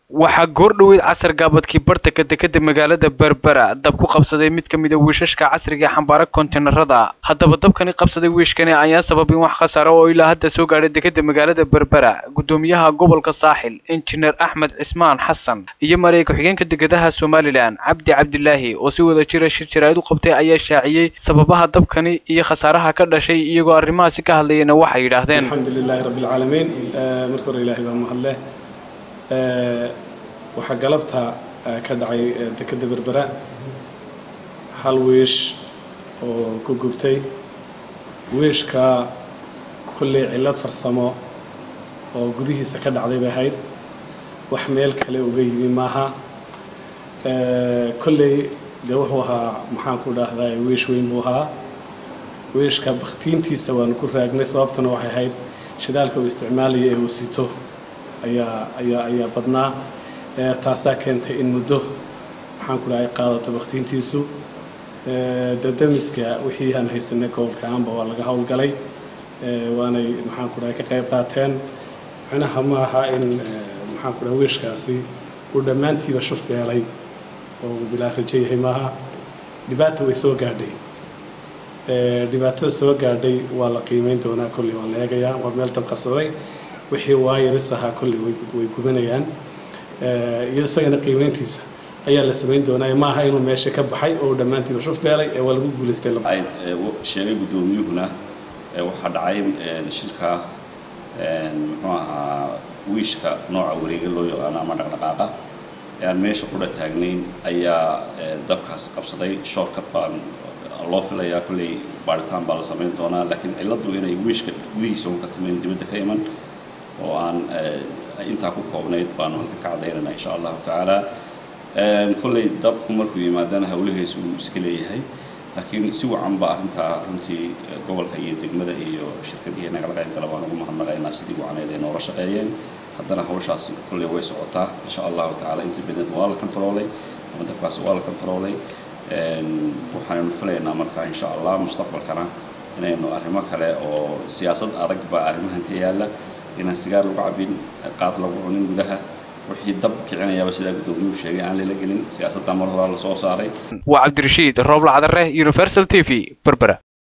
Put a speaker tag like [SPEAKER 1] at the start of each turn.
[SPEAKER 1] waxaa goordhoweyd casar gaabadkii bartanka dekeda magaalada berbera dab ku qabsaday mid ka mid a wiishashka casriga ee xambaara konteynarada haddaba dabkani qabsaday wiishkani ayaan sababin wax khasaaro oo ilaa hadda soo gaadhay dekeda magaalada berbera gudoomiyaha gobolka saaxil injineer axmed cismaan xasan iyo mareeg ku-xigeenka dekedaha somalilan cabdi cabdilaahi oo si wada jira shir jaraa'id u qabtay ayaa shaaciyey sababaha dabkani iyo khasaaraha ka dhashay iyagoo arrimahaasi ka hadlayana waxay yidhaahdeen
[SPEAKER 2] alxamdu lilaahi rabbi alcaalamiin marka hore ilaahay baa mahadleh waxaa galabta ka dhacay dekeda berbera hal wiish oo ku gubtay wiishka kolley cillad farsamo oo gudihiisa ka dhacday bay ahayd wax meel kale uga yimi maaha kolley dee wuxuu ahaa maxaan ku dhahdaa wiish weyn buu ahaa wiishka baktiintiisa waanu ku raagnay sababtuna waxay ahayd shidaalka uu isticmaalaya ee uu sito ayaa ayaa ayaa badnaa taasaa keentay in muddo maxaan ku dhahay qaadato baktiintiisu dadamiska wixii aan haysanay gobolka aanba waa laga howlgalay waanay maxaan ku dhahay ka qayb qaateen macnaha ma aha in maxaan ku dhahay wiishkaasi uu dhammaantiiba shuf beelay oo uu bilaa rajo yahay maaha dhibaata way soo gaadhay dhibaatada soo gaadhay waa la qiimeyn doonaa kolley waa la eegayaa waa meel danqasaday wixii waayaris ahaa kolley way gubanayaan iyo isagana qiimeyntiisa ayaa la samayn doonaa ma aha inuu meesha ka baxay oo dhammaantiiba shuf beelay ee waa lagu guulaystay
[SPEAKER 3] sheegay guddoomiyuhuna waxaa dhacay shilka muxuu ahaa wiishka nooca wareega loo yaqaano ama dhaqdhaqaaqa ee aan meesha qudha taagnayn ayaa dabkaas qabsaday shortcut baan loo filayaa kolley baaritaan baa la samayn doonaa laakiin cilladdu inay wiishka gudihiisa un ka timayn dibadda ka iman oo aan intaa ku koobnayd baanu halkan ka caddaynayna insha allahu tacaala kolley dabku markuu yimaadana hawlaheesu uu iska leeyahay laakiin si wacan ba arrintaa runtii gobolka iyo degmada iyo shirkadiiyo nagala qaybgala baan ugu mahadnaqaynaa sidii wacaneed ay noola shaqeeyeen haddana hawshaasi kolley way socotaa insha allahu tacaala inta badan waa la kontaroolay ama dabkaasi waa la kontaroolay waxaanaynu filaynaa marka insha allah mustaqbalkana inaynu arrimo kale oo siyaasad adag baa arrimahan ka yaalla inaan sigaar lagu cabin qaad lagu cunin gudaha wixii dab kicinayaaba sidaa guddoomiyuhu sheegay aan lala gelin siyaasadda mar horaa la soo saaray
[SPEAKER 1] waa cabdirashiid rooble cadare universal t v berbera